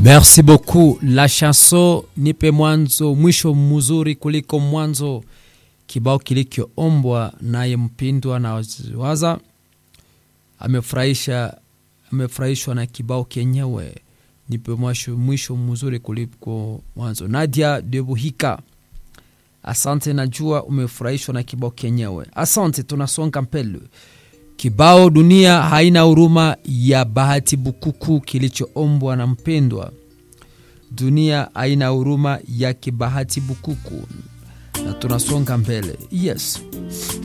Merci beaucoup. La chanson nipe mwanzo mwisho mzuri kuliko mwanzo, kibao kilichoombwa naye mpindwa na waza amefurahisha amefurahishwa na kibao kenyewe nipe mwisho, mwisho mzuri kuliko mwanzo. Nadia Debuhika, asante, najua umefurahishwa na kibao kenyewe. Asante, tunasonga mbele. Kibao dunia haina huruma ya Bahati Bukuku kilichoombwa na mpendwa. Dunia haina huruma ya Kibahati Bukuku, na tunasonga mbele. Yes.